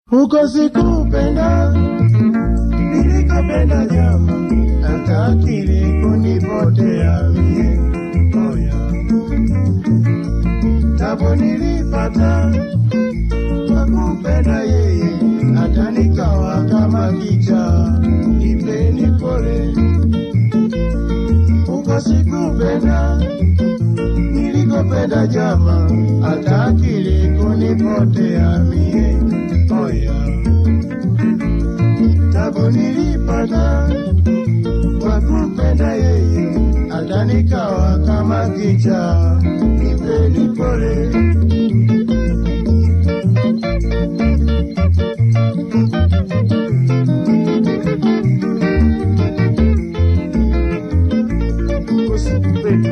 huko sikupenda, nilikopenda jama, hata akili kunipotea mie moya, tabu nilipata kwa kumpenda yeye, hata nikawa kama kicha, nipeni pole, huko sikupenda nilikopenda jama, hata akili kunipotea mie moya, tabu nilipata kwa kumpenda yeye, hata nikawa kama kicha, nipeni pole. Usikupenda.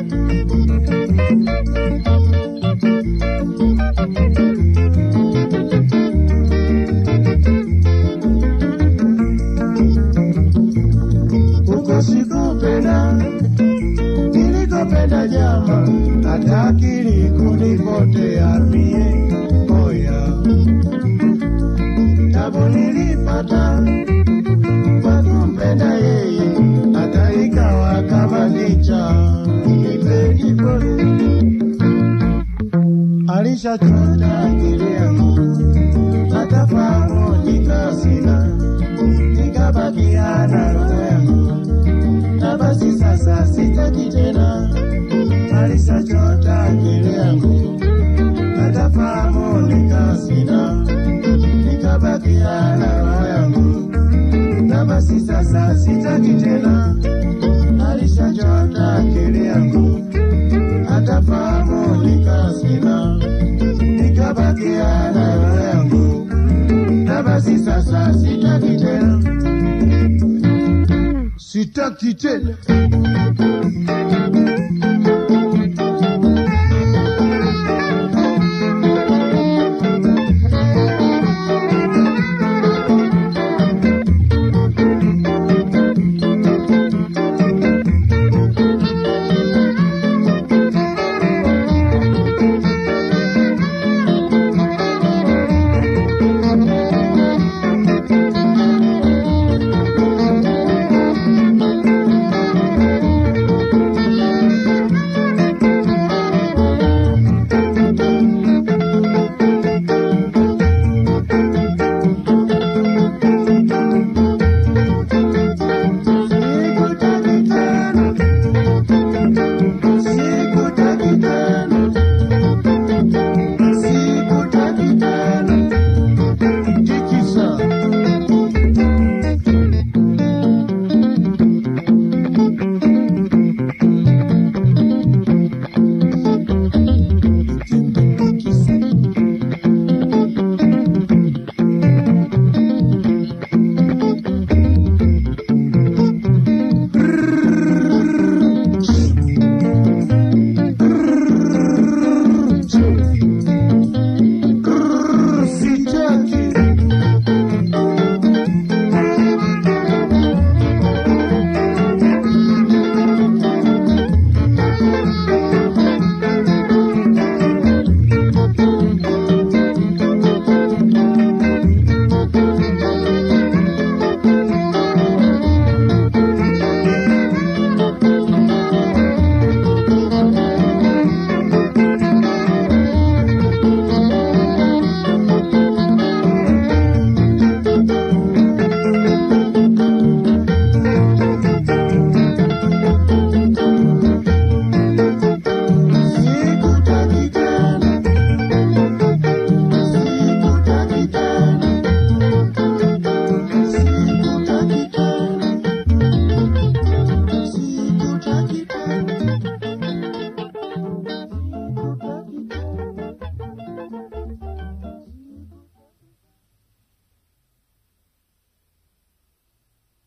huko sikupenda, nilikopenda jama, hata akili kunipotea mie moya, tabu nilipata kwa kumpenda yeye, hata ikawa kama kicha, nipeni pole, alishachota akili yangu, hata fahamu nikasina, nikabakia na roho yangu na basi sasa sitaki tena, alisachota akili yangu, hata fahamu nikasina, nikabakia na roho yangu, na basi sasa sitaki tena, alisachota akili yangu, hata fahamu nikasina, nikabakia na roho yangu, na basi sasa sitaki tena sitaki tena.